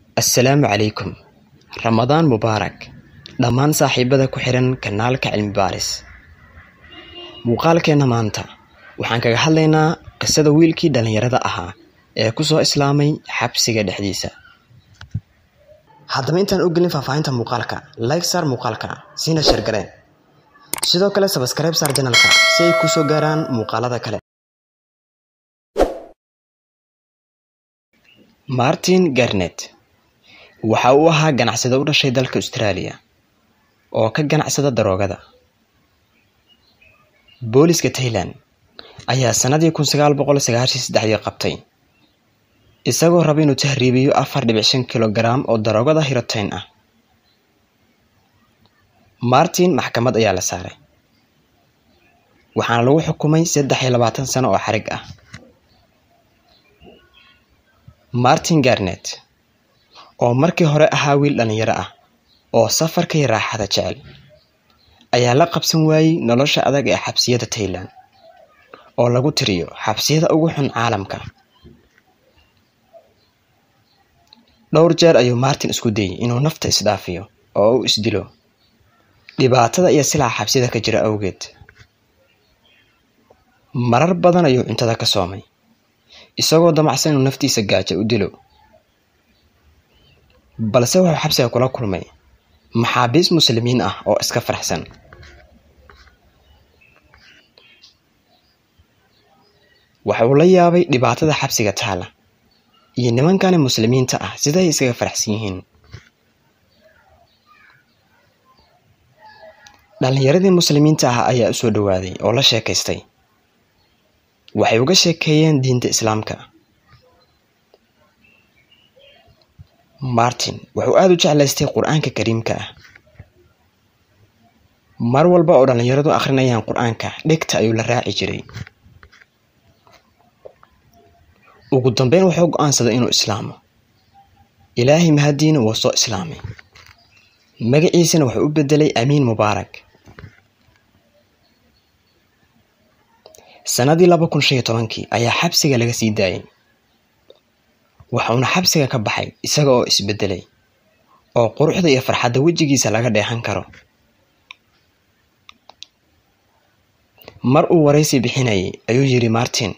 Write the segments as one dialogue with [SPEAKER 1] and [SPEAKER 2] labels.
[SPEAKER 1] assalaamu calaykum ramadaan mubaarak dhammaan saaxiibada ku xihan kanaalka cilmi baaris muuqaalkeenna maanta waxaan kaga hadlaynaa qisada wiilkii dhallinyarada ahaa ee ku soo islaamay xabsiga dhexdiisa haddaba intaan u gelin faahfaahinta muuqaalka like saar muuqaalka siina sheergareen sidoo kale sabskribe saar janalka si ay kusoo gaaraan muuqaalada kale martin garnet waxa uu ahaa ganacsade u dhashay dalka australia oo ka ganacsada daroogada booliska tailand ayaa sannadii kun sagaal boqol sagaashan saddexdii qabtay isagoo raba inuu tahriibiyo afar dhibic shan kilogaram oo daroogada hirotain ah martin maxkamad ayaa la saaray waxaana lagu xukumay saddex iyo labaatan sano oo xarig ah martin garnet oo markii hore ahaa wiil dhallinyaro ah oo safarka iyo raaxada jecel ayaa la qabsan waayey nolosha adag ee xabsiyada tailand oo lagu tiriyo xabsiyada ugu xun caalamka dhowr jeer ayuu martin isku dayey inuu nafta isdhaafiyo oo u isdilo dhibaatada iyo silaca xabsiyada ka jira awgeed marar badan ayuu cuntada ka soomay isagoo damacsan inuu naftiisa gaaja u dilo balse wuxuu xabsiga kula kulmay maxaabiis muslimiin ah oo iska faraxsan waxa uu la yaabay dhibaatada xabsiga taala iyo nimankani muslimiinta ah siday iskaga faraxsan yihiin dhallinyaradii muslimiinta ah ayaa u soo dhowaaday oo la sheekaystay waxay uga sheekeeyeen diinta islaamka martin wuxuu aada u jeclaystay qur-aanka kariimka ah mar walba oo dhallinyaradu akhrinayaan qur-aanka dhegta ayuu la raaci jiray ugu dambeyn wuxuu go-aansaday inuu islaamo ilaahay mahadiina wuu soo islaamay magaciisana wuxuu u bedelay amiin mubaarak sannadii laba kun shan iyo tobankii ayaa xabsiga laga sii daayay waxuuna xabsiga ka baxay isaga oo isbedelay oo quruxda iyo farxadda wejigiisa laga dheehan karo mar uu waraysi bixinayay ayuu yidhi martin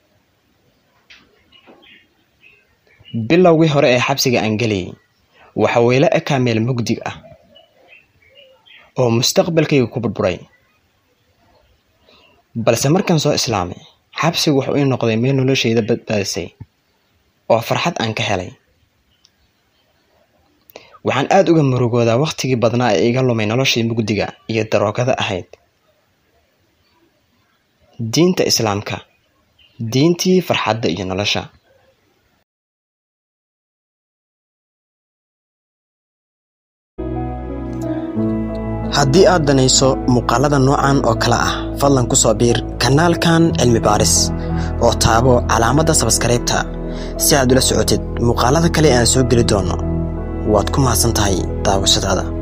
[SPEAKER 1] bilowgii hore ee xabsiga aan gelayay waxa weyla ekaa meel mugdig ah oo mustaqbalkayga ku burburay balse markaan soo islaamay xabsigu wuxuu ii noqday meel noloshayda badbaadisay oo farxad aan ka helay waxaan aada uga murugoodaa wakhtigii badnaa ee iga lumay noloshii mugdiga iyo daroogada ahayd diinta islaamka diintii farxadda iyo nolosha haddii aad danayso muuqaalada noocan oo kale ah fadlan ku soo biir kanaalkan cilmi baaris oo taabo calaamadda sabskaraybta si aad ula socotid muuqaalada kale aan soo geli doono waad ku mahadsan tahay daawashadaada